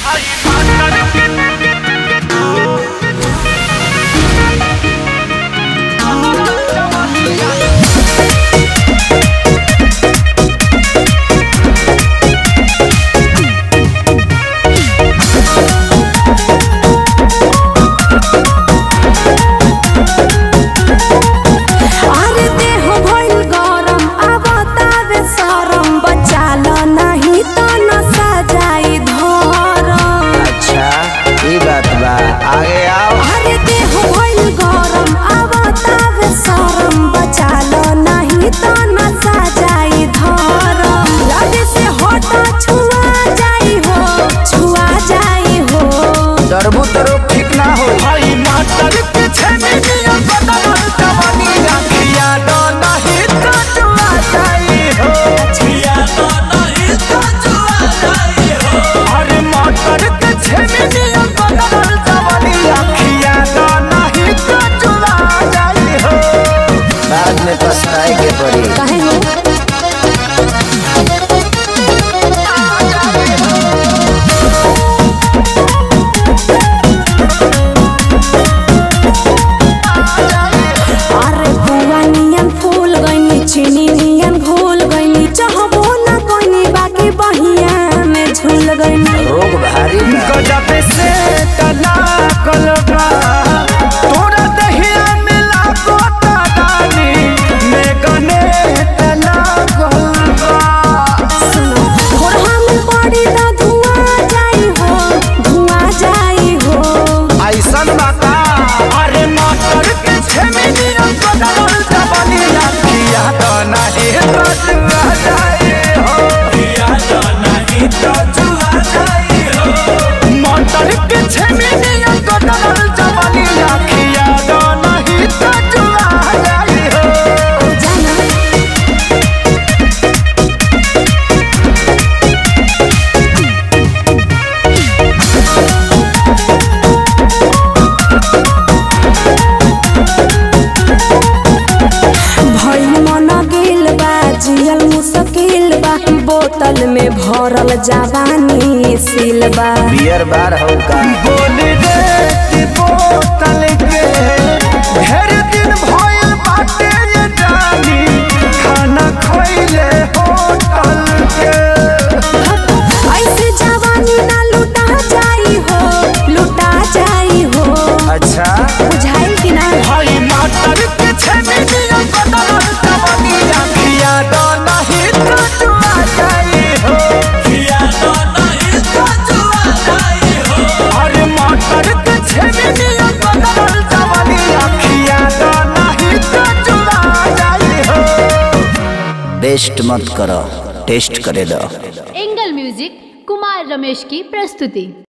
अरे देह भइल गरम अब तावे सरम बचाल नाही त नसा जाई धरम अच्छा ई बात बा आगे आओ अरे देह भइल गरम अब तावे सरम बचाल नाही त नसा जाई धरम लगे से हट छुआ जाई हो छुआ जाई हो डरबू तो रोग ठीक ना हो भाई मातर के छेने नियम बदल जवानी रखिया दो नहीं तो जुआ जाई हो छिया दो नहीं तो जुआ जाई हो अरे मातर के छेने नियम बदल जवानी रखिया दो नहीं तो जुआ जाई हो बाद में पछताए के पड़ी कहे हो अरे बुआ नियन फूल गईनी चीनी नियन घोल गईनी चाहबो ना कोनी बाकी बहिया में झूल गईनी रोग भारी बा गजब से तना कलबा तोरा दहिया मिला गोता दानी में गने तना कलबा सुनो घोरहा में पड़ी त धुआं जाई हो धुआं जाई हो ऐसन बाता अरे मास्टर के छेमिनिया बदल जवानी रखिया तो नहीं तो जुआ जाए हो किया तो नहीं तो जुआ जाए हो मास्टर के छेमिनिया बदल जवानी रखिया तो नहीं तो जुआ जाए हो जाना भइल मन गेल बा जियल मुश्किल बा बोतल में भरल जवानी सिलबा बियर बार हो का बोल रे कि बोतल के ढेर दिन भइल बाटे ये जानी खाना खइले होटल के ऐसे जवानी ना लुटा जाई हो लुटा जाई हो अच्छा बुझाइल कि ना भाई मास्टर के छेने नियम बदल जवानी रखिया दो नहीं तो जुआ जाई हो किया दो नहीं तो जुआ जाई हो अरे मास्टर के छेने नियम बदल जवानी रखिया दो नहीं तो जुआ जाई हो बेस्ट मत करो टेस्ट करे दो एंगल म्यूजिक कुमार रमेश की प्रस्तुति